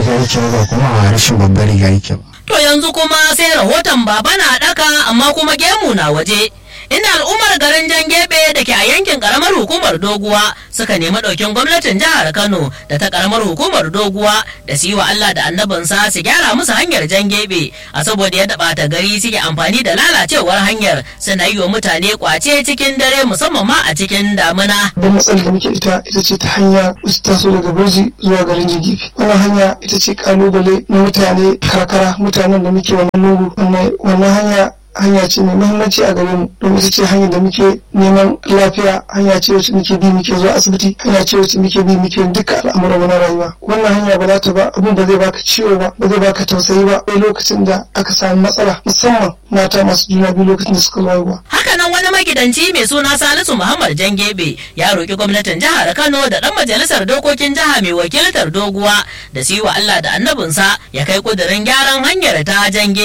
riga yake ba kuma a rashin babbar riga yake ba To yanzu kuma sai rahoton baba na ɗaka amma kuma gemu na waje. Inda al'ummar garin Jan Gebe da ke a yankin karamar hukumar Doguwa suka nemi ɗaukin gwamnatin jihar Kano da ta karamar hukumar Doguwa da su yi wa Allah da annabinsa su gyara musu hanyar Jan Gebe a saboda yadda ɓata gari suke amfani da lalacewar hanyar suna yi wa mutane kwace cikin dare musamman ma a cikin damina. Babban matsalar da muke ita ita ce ta hanya wasu taso daga Birji zuwa garin Jigifi. Wannan hanya ita ce kalubale na mutane karkara mutanen da muke wannan lungu wannan hanya hanya ce mai muhimmanci a gare mu domin ita ce hanyar da muke neman lafiya hanya ce wacce muke bi muke zuwa asibiti hanya ce wacce muke bi muke duka al'amuran mu na rayuwa wannan hanya ba za ta ba abin ba zai baka ciwo ba ba zai baka tausayi ba sai lokacin da aka samu matsala musamman mata masu juna biyu lokacin da suka haihuwa Hakanan wani magidanci mai suna Salisu Muhammad Jangebe ya roki gwamnatin jihar Kano da ɗan majalisar dokokin jiha mai wakiltar doguwa da su yi wa Allah da annabinsa ya kai kudirin gyaran hanyar ta Jangebe.